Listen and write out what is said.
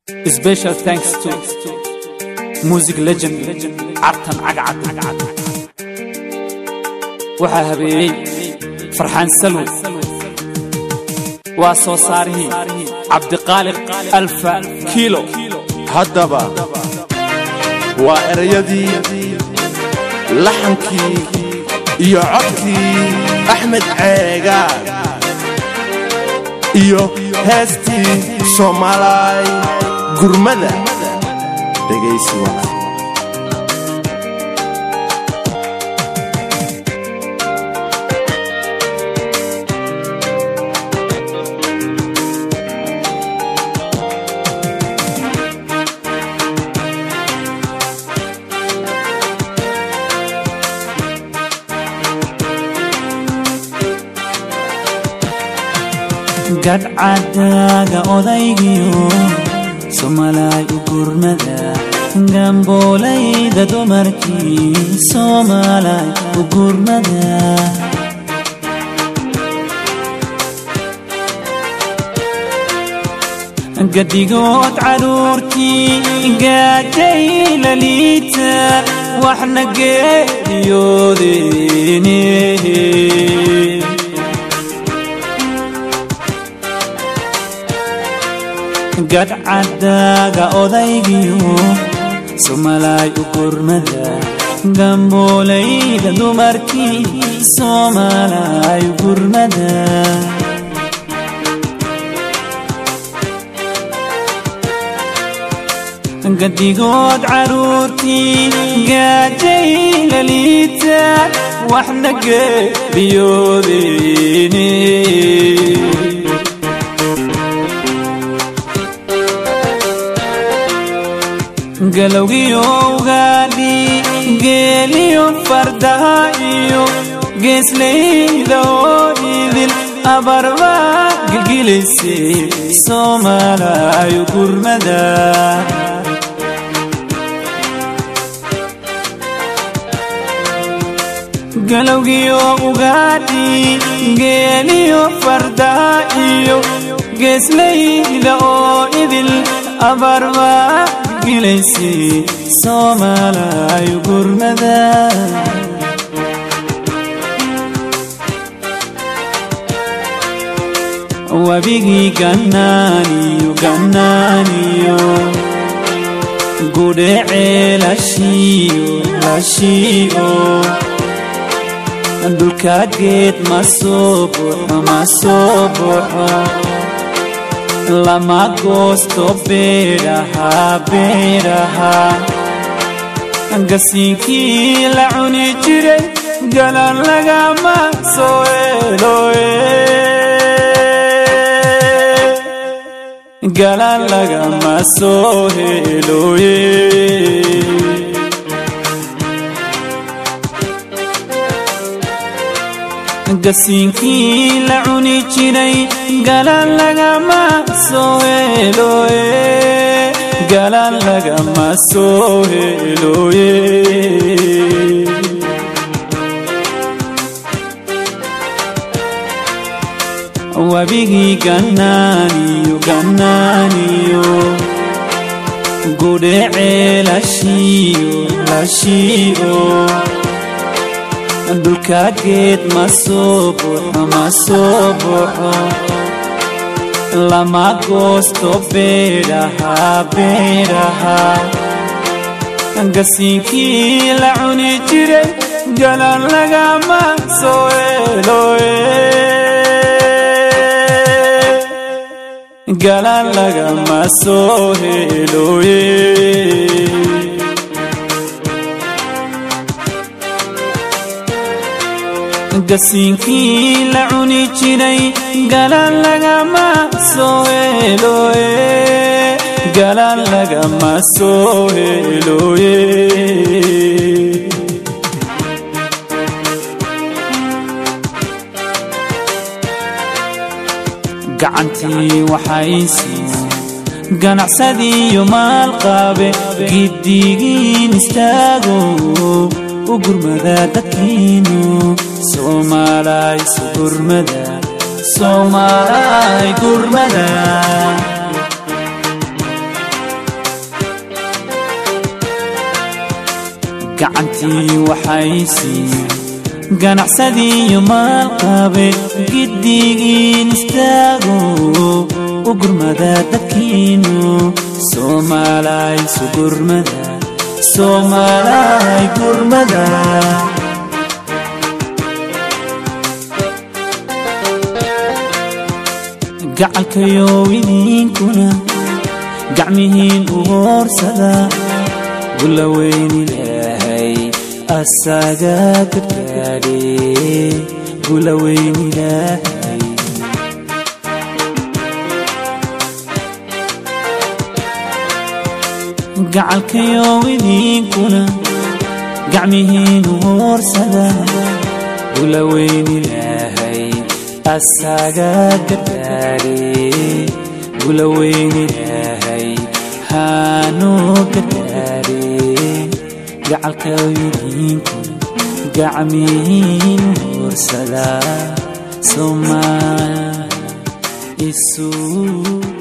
Special thanks to music legend Cartan Cagcad waxaa habeeyey farxaan salwi waa soo saarihii cabdiqaaliq alfa kiilo haddaba waa erayadii laxankii iyo codkii axmed ceegaa iyo heestii soomaalay gurmada dhegaysi waa gadhcadaaga odaygiyo soomalaay u gurmada gamboolayda dumarkii soomalaay u gurmada gadigood caruurtii gaajay la liita waxna geeriyoodeen gadhcadaaga odaygiyo soomalaay u gurmada gamboolayda dumarkii soomalaay u gurmada gadigood caruurtii gaajay la liita waxna geeriyoodeen galowgiyo ugaadhi geeliyo fardaha iyo geeslayda oo idil abarba gilgilaysay soomalayo gurmada galowgiyo ugaadhi geeliyo fardaha iyo geeslayda oo idil abarba gilaysay soomalayo gurmada wabigii gannaaniyo gannaaniyo gudhecee lashiiyo lashii'o dhulka geed ma soo buxo ma soo buxo lama goosto beedhaha beedhaha gasiinkii la cuni jiray galan lagama soo eloye galan lagama soo heloye gasiinkii la cuni jiray galan lagama soo heloye galan lagama soo heloye wabigii gannaaniyo gannaaniyo gudhecee lashiiyo lashii'o dhulka geed ma soo buxo ma soo buxo lama goosto beedhaha beedhaha gasiinkii la cuni jiray galan lagama soo eloye galan lagama soo heloye gasiinkii la cuni jiray galan lagama soo heloye galan lagama soo heloye gacantii waxaysiiyo ganacsadiyo maalqaabe giddigiin istaago u gurmada dadkiinu soomaalay su gurmada soomaalay gurmada gacantii waxay siiyeen ganacsadiiyo maalqabe giddigiin istaago u gurmada dadkiinu soomaalay su gurmada soomaalay gurmada gacalkayow idinkuna gacmihiin u hoorsada gulla weyn ilaahay asaga gargaadhe gulla weyn ilaahay gacalkayow idinkuna gacmihiin u hoorsada gulla weyn ilaahay asaga gargaadhe gula weyn ilaahay haanoo gargaadhe gacalkaydinku gacmihiin huursada somaa isu